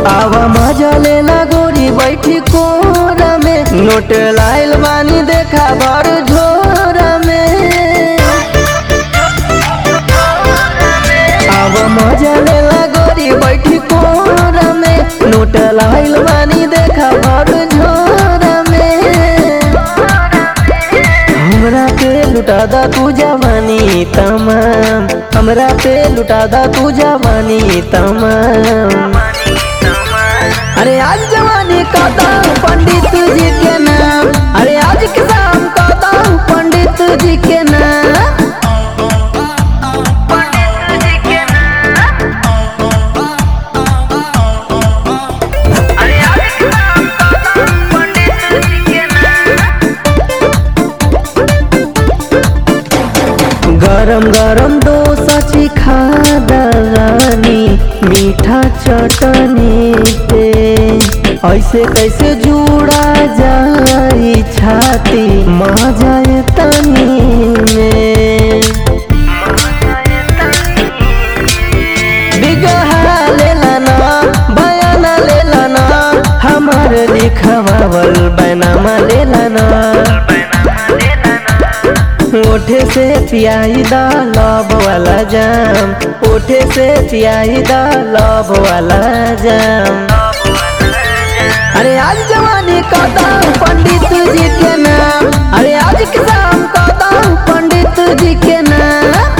आवा मजा लेला गोरी बैठी कोरा में नोट लाइल बानी देखा भर झोरा में आवा मजा लेला गोरी बैठी कोरा में नोट लाइल बानी देखा भर झोरा में हमरा पे लुटा दा तू जवानी तमाम हमरा पे लुटा दा तू जवानी तमाम अरे आज जवानी कहता हूँ पंडित जी के नाम अरे आज के शाम कहता हूँ पंडित जी के नाम गरम गरम डोसा खा रानी मीठा चटनी पे ऐसे कैसे जुड़ा जाई छाती मजा जाए तनी में बिगहा लेला ना बयाना लेला ना हमार लिखवावल बैनामा लेला ना ओठे से पियाई दा लव वाला जाम ओठे से पियाई दा लव वाला जाम अरे आज जवानी कहता हूँ पंडित जी के नाम अरे आज के शाम कहता हूँ पंडित जी के नाम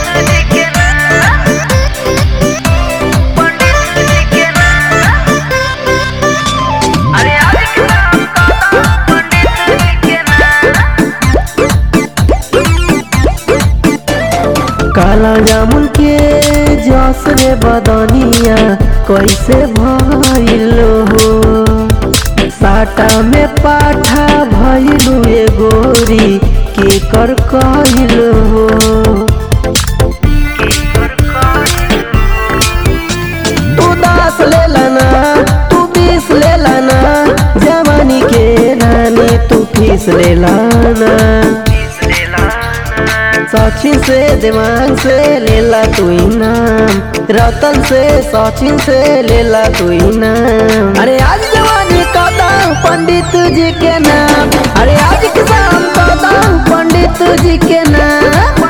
काला जामुन के जस रे बदनिया कैसे भइल हो साटा में पाठा भइलु ए गोरी के कर कहल हो तू दास ले लाना तू बीस ले लाना जवानी के रानी तू फीस ले लाना सचिन से दिमाग से लेला तू इनाम रतन से सचिन से लेला तू इनाम अरे आज जवानी कहता हूँ पंडित जी के नाम अरे आज किसान कहता हूँ पंडित जी के नाम